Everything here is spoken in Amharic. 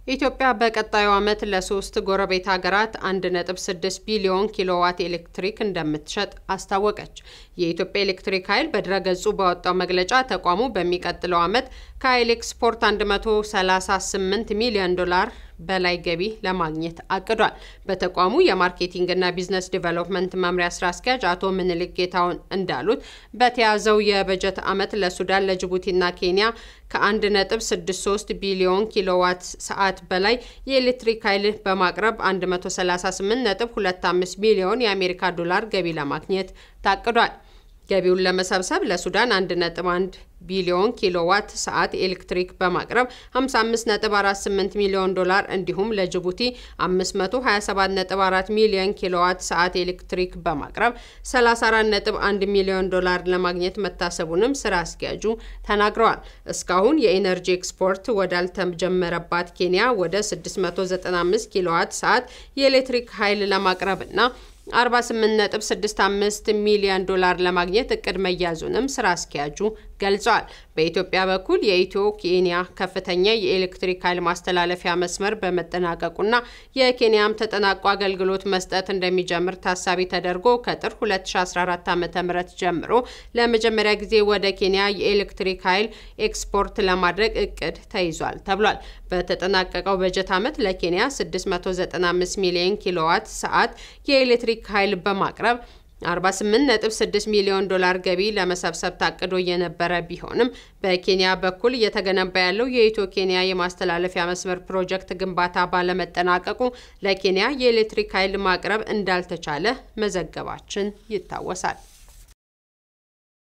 ኢትዮጵያ በቀጣዩ ዓመት ለሶስት ጎረቤት ሀገራት 1.6 ቢሊዮን ኪሎዋት ኤሌክትሪክ እንደምትሸጥ አስታወቀች። የኢትዮጵያ ኤሌክትሪክ ኃይል በድረገጹ ባወጣው መግለጫ ተቋሙ በሚቀጥለው ዓመት ከኃይል ኤክስፖርት 138 ሚሊዮን ዶላር በላይ ገቢ ለማግኘት አቅዷል። በተቋሙ የማርኬቲንግና ቢዝነስ ዲቨሎፕመንት መምሪያ ስራ አስኪያጅ አቶ ምንልክ ጌታውን እንዳሉት በተያዘው የበጀት ዓመት ለሱዳን፣ ለጅቡቲና ኬንያ ከ1.63 ቢሊዮን ኪሎዋት ሰዓት በላይ የኤሌክትሪክ ኃይል በማቅረብ 138.25 ሚሊዮን የአሜሪካ ዶላር ገቢ ለማግኘት ታቅዷል። ገቢውን ለመሰብሰብ ለሱዳን 1.1 ቢሊዮን ኪሎዋት ሰዓት ኤሌክትሪክ በማቅረብ 55.48 ሚሊዮን ዶላር እንዲሁም ለጅቡቲ 527.4 ሚሊዮን ኪሎዋት ሰዓት ኤሌክትሪክ በማቅረብ 34.1 ሚሊዮን ዶላር ለማግኘት መታሰቡንም ስራ አስኪያጁ ተናግረዋል። እስካሁን የኢነርጂ ኤክስፖርት ወዳልተጀመረባት ኬንያ ወደ 695 ኪሎዋት ሰዓት የኤሌክትሪክ ኃይል ለማቅረብና 48.65 ሚሊዮን ዶላር ለማግኘት እቅድ መያዙንም ስራ አስኪያጁ ገልጸዋል። በኢትዮጵያ በኩል የኢትዮ ኬንያ ከፍተኛ የኤሌክትሪክ ኃይል ማስተላለፊያ መስመር በመጠናቀቁና የኬንያም ተጠናቆ አገልግሎት መስጠት እንደሚጀምር ታሳቢ ተደርጎ ከጥር 2014 ዓ.ም ጀምሮ ለመጀመሪያ ጊዜ ወደ ኬንያ የኤሌክትሪክ ኃይል ኤክስፖርት ለማድረግ እቅድ ተይዟል ተብሏል። በተጠናቀቀው በጀት ዓመት ለኬንያ 695 ሚሊዮን ኪሎዋት ሰዓት የኤሌክትሪክ ኃይል በማቅረብ 48.6 ሚሊዮን ዶላር ገቢ ለመሰብሰብ ታቅዶ የነበረ ቢሆንም በኬንያ በኩል እየተገነባ ያለው የኢትዮ ኬንያ የማስተላለፊያ መስመር ፕሮጀክት ግንባታ ባለመጠናቀቁ ለኬንያ የኤሌክትሪክ ኃይል ማቅረብ እንዳልተቻለ መዘገባችን ይታወሳል።